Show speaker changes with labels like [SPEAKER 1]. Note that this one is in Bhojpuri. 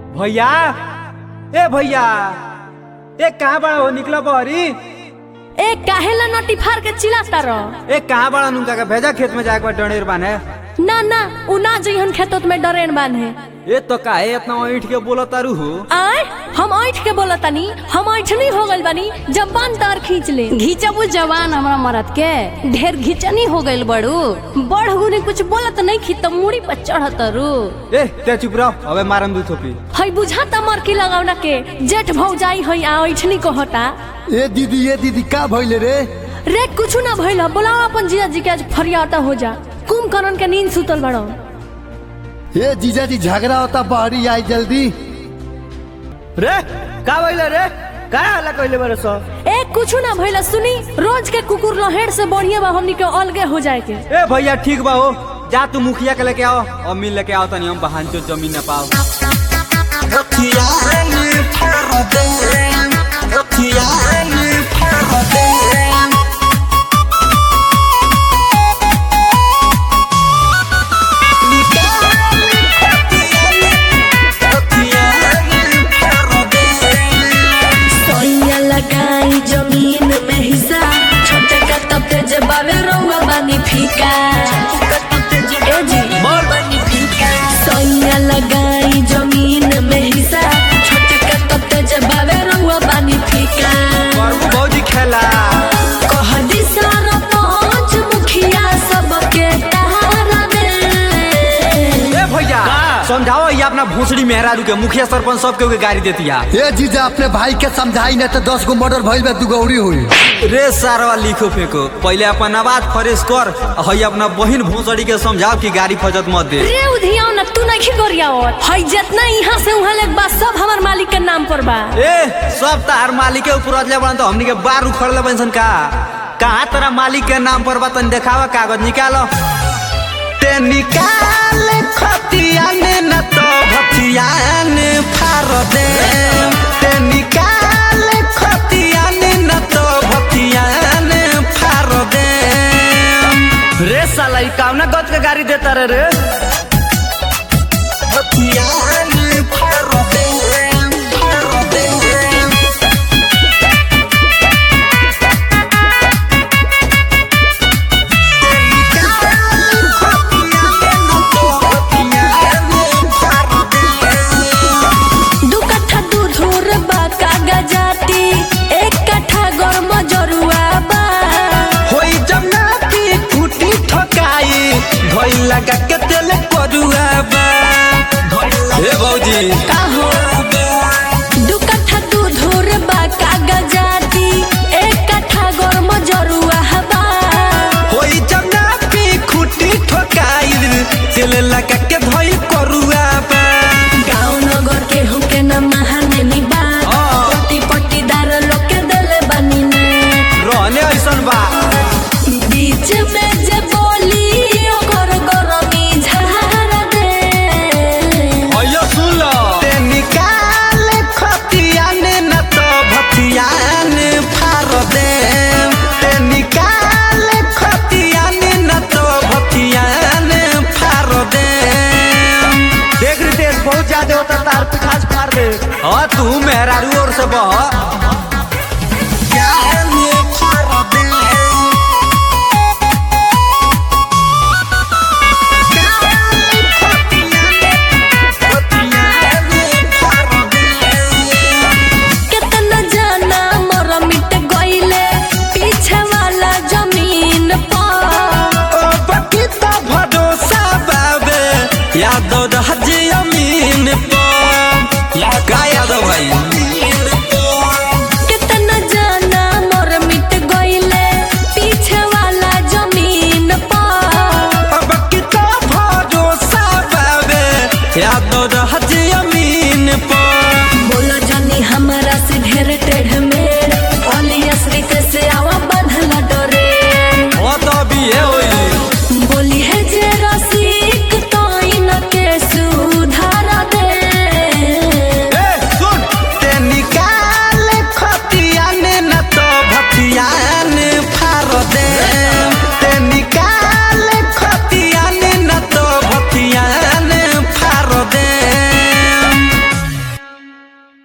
[SPEAKER 1] भैया ए भैया ए कहाँ बड़ा हो निकला बहरी
[SPEAKER 2] ए काहेला नटी फाड़ के चिल्लाता रह
[SPEAKER 1] ए कहाँ बड़ा नुका के भेजा खेत में जाके डनेर बाने
[SPEAKER 2] ना ना उ ना जइहन खेतोत में डरेन बांधे
[SPEAKER 1] ए तो काहे इतना ईट के बोला तारू हो
[SPEAKER 2] आय हम ऐठ के बोलतानी हम ऐठनी हो गइल बानी जबान तार खींच ले
[SPEAKER 3] घिचबू जवान हमरा मरद के ढेर घिचनी हो गइल बड़ू
[SPEAKER 2] बढ़ गुने कुछ बोलत नहीं खी त मुड़ी पर चढ़त रू
[SPEAKER 1] ए ते चुप रहो अबे मारम दू थोपी
[SPEAKER 2] हई बुझाता मरकी लगावना के जेठ भौजाई हई आ ऐठनी कहता
[SPEAKER 4] ए दीदी ए दीदी का भइले रे
[SPEAKER 2] रे कुछ ना भइल बोलाओ अपन जीजा जी के आज फरियाता हो जा कुंभकर्ण के नींद सुतल बड़ो
[SPEAKER 4] ए जीजा जी झगड़ा होता बहरी आई जल्दी
[SPEAKER 5] रे का भइले रे का हल्ला कइले बारे सो
[SPEAKER 2] ए कुछ ना भइल सुनी रोज के कुकुर लहेड़ से बढ़िया बा हमनी के अलगे हो जाए के
[SPEAKER 1] ए भैया ठीक बा हो जा तू मुखिया के लेके आओ और मिल लेके आओ तनी हम बहान जो जमीन न पाओ
[SPEAKER 2] सोइया लगाई जमीन में हिस्सा छोटे का तब तेज बावे रउआ बानी फीका ए जी बानी फीका सोइया लगाई जमीन में हिस्सा छोटे का तब तेज बावे रउआ बानी फीका
[SPEAKER 1] करबू भौजी खेला
[SPEAKER 2] कह दी सारा पांच मुखिया सबके तारा दे
[SPEAKER 1] ए भैया
[SPEAKER 5] का?
[SPEAKER 1] समझाओ ये अपना भूसड़ी मेहरारू के मुखिया सरपंच सबके के गाड़ी देती है
[SPEAKER 4] ए जीजा अपने भाई के समझाई न तो दस गो मर्डर भइल बा दुगौरी हुई
[SPEAKER 1] रे सारवा लिखो फेंको पहले अपन आवाज फ्रेश कर हई अपना बहिन भूसड़ी के समझाओ कि गाड़ी फजत मत दे
[SPEAKER 2] रे उधियाओ ना तू नहीं करियावत हई जितना यहाँ से वहाँ लेक बा सब हमार मालिक के नाम पर बा
[SPEAKER 1] ए सब तार मालिक के ऊपर अजले बन तो हमनी के बार उखड़ ले बनसन का कहाँ तेरा मालिक के नाम पर बा तनी देखावा कागज निकालो ते निकाल खतिया ने न तो भतिया ने फार दे ते निकाल खतिया ने न तो भतिया ने फार दे
[SPEAKER 5] रे साला ई कावना गत के गाड़ी देता रे रे
[SPEAKER 1] भतिया ने फार दे फार दे
[SPEAKER 2] दू कट्ठा दूध और बा कागजाती एक कट्ठा गरम जरुआ बा
[SPEAKER 1] होई जब ना पी फूटी ठकाई भई लगा के तेल करुआ बा हे भौजी
[SPEAKER 2] का हो दू कट्ठा दूध और बा कागजाती एक कट्ठा गरम जरुआ बा
[SPEAKER 1] होई जब ना पी खूटी ठकाई तेल लगा के भई करुआ बा
[SPEAKER 2] गाँव नगर के होके न महाने नी बा
[SPEAKER 1] हाँ।
[SPEAKER 2] पट्टी पट्टीदार लोग के देले बानी ने
[SPEAKER 1] रहने ऐसन बा
[SPEAKER 2] बीच में जे बोली ओकर गरमी झाड़ दे
[SPEAKER 1] अयो सुन लो ते निकाल खतिया ने न तो भतिया ने फार दे ते निकाल खतिया ने न तो भतिया ने फार दे
[SPEAKER 5] देख रितेश बहुत ज्यादा होता तार पिखास फाड़ दे
[SPEAKER 1] हाँ तू मेहरारू और से बह
[SPEAKER 2] कितना जाना मोर मिट गइले पीछे वाला जमीन पर
[SPEAKER 1] बकीता भरोसा बाबे यादव रहजी अमीन पर या का यादव भाई
[SPEAKER 2] कितना जाना मोर मिट गइले पीछे वाला जमीन पर
[SPEAKER 1] बकीता भरोसा बाबे यादव रहजी